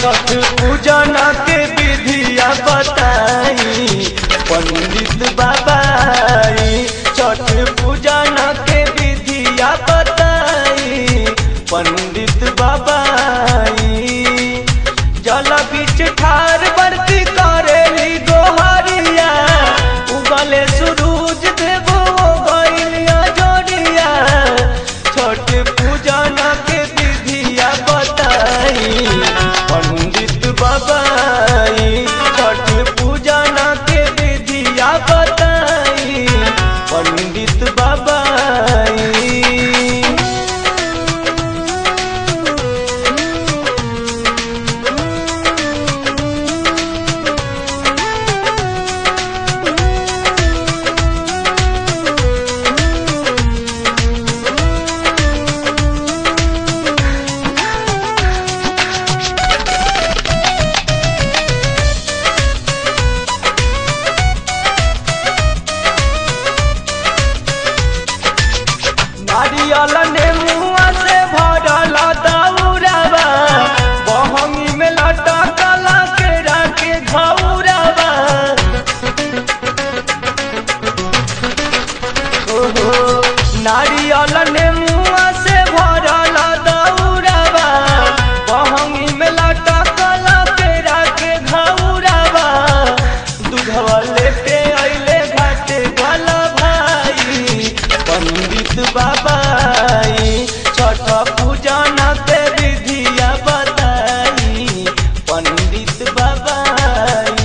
छठ पूजन के विधिया बताई पंडित बाबाई छठ पूजन के विधिया बताई पंडित बाबाई जल बीच ठार बरती करेली गोहरिया उगले सूरज देव गइलिया जोड़िया छठ पूजन के विधिया बताई पंडित बाबाई छठ पूजन के विधिया बताई पंडित बाबाई नारियल ने मुआ से भरल दौड़ावा बहंगी में लटकल केरा के घौरावा ओहो नारियल ने मुआ से भरल दौड़ावा बहंगी में लटकल केरा के घौरावा दूधवा लेके अइले घाटे गला भाई पंडित बाबाई छठ पूजन के विधिया बताई पंडित बाबाई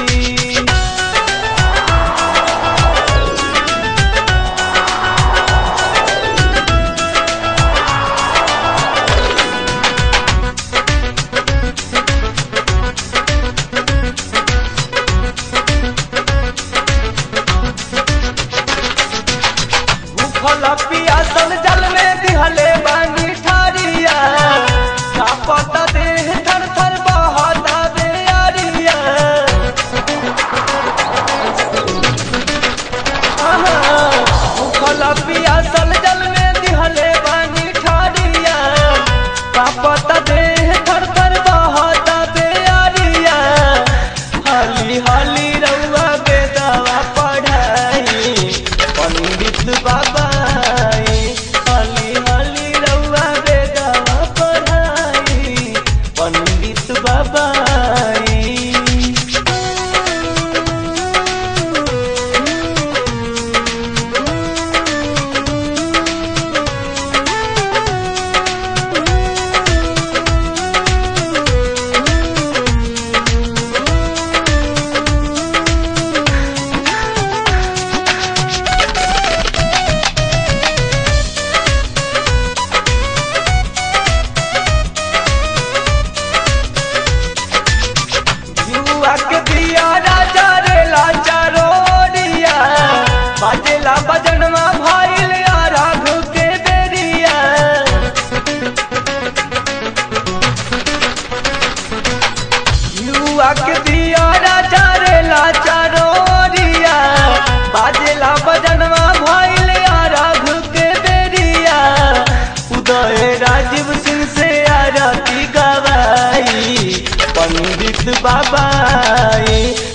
भूखल पियासल जल में दिहले बानी ठारिया कापत देह थर थर बहता बेअरिया आहा, भूखल पियासल जल में दिहले बानी ठारिया कापत देह थर थर बहता बेअरिया हाली हाली रउआ बेदावा पढ़ाई पंडित बाबाई हाली हाली रउआ बेदावा पढ़ाई पंडित बाबाई जुआ के दिया राजा रे लाचा रोडिया बाजेला बजनवा भाईल या राघु के बेरिया जुआ के दिया राजा रे लाचा रोडिया बाजेला बजनवा भाईल या राघु के बेरिया उदय राजीव सिंह से आरती गवाई पंडित बाबाई